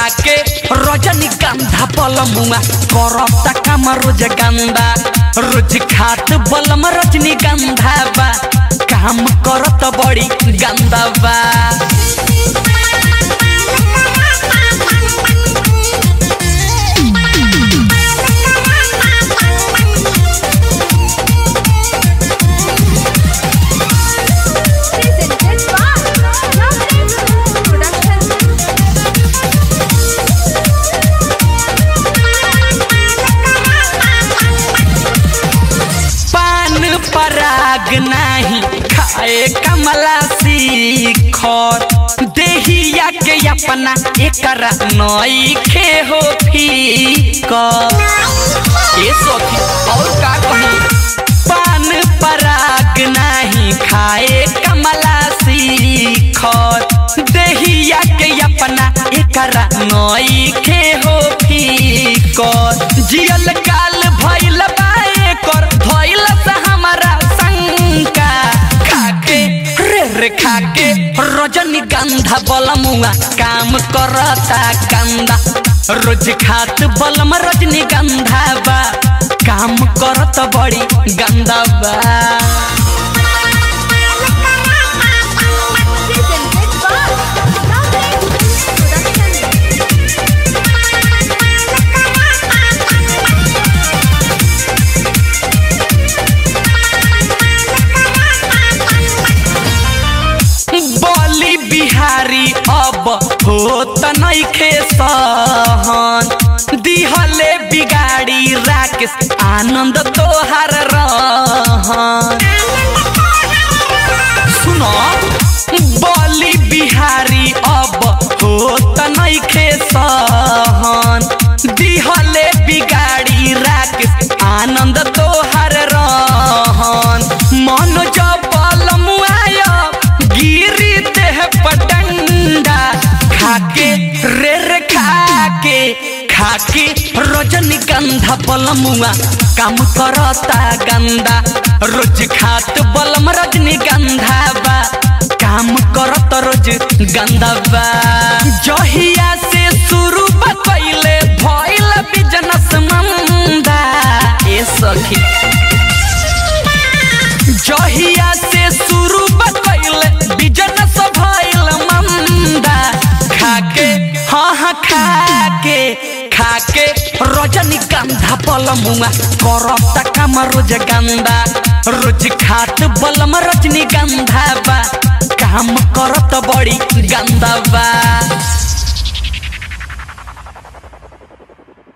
खाके रजनी गंधा बलमुआ करता काम रोज गंदा रोज खात बलम रजनी गंधा बा काम करत बड़ी गंदा बा Presented by Lovely Production. पान पराग नाही खाए कमला सीखर देहिया के अपना एकरा नई खे हो फीकर ए सखी और का कही पान पराग नाही खाए कमला सीखर देहिया के अपना एकरा नई खे हो फीकर जियल काल भइल बा एकर भइल से हमारा शंका खाके रे रे खाके रजनी गंधा बलमुआ काम करता गंदा रोज खात बलम रजनी गंधा बा काम करत बड़ी गंदा बा Presented by Lovely Production. बोली बिहारी अब होत नइखे सहन दिहले बिगाड़ी राकेश आनंद तोहार रहन सुनो बोली बिहारी अब होत नइखे सहन दिहले बिगाड़ी राकेश आनंद तोहार रहन मन जबल मुआय गिरी देह पटंडा खाके रे रे खाके खाके रजनी गंधा बलमुआ काम करता गंदा रोज खात बलम रजनी गंधा बा काम करत रोज गंदा बा जहिया से शुरू बा कइले भइल बिजनेस मंदा ए सखी जहिया से शुरू बतैले बिजनेस भइल मंदा खाके हाँ हाँ खाके खाके रजनी गंधा बलमुआ करता काम रोज गंदा रोज खात बलम रजनी गंधा बा काम करत बड़ी गंदा बा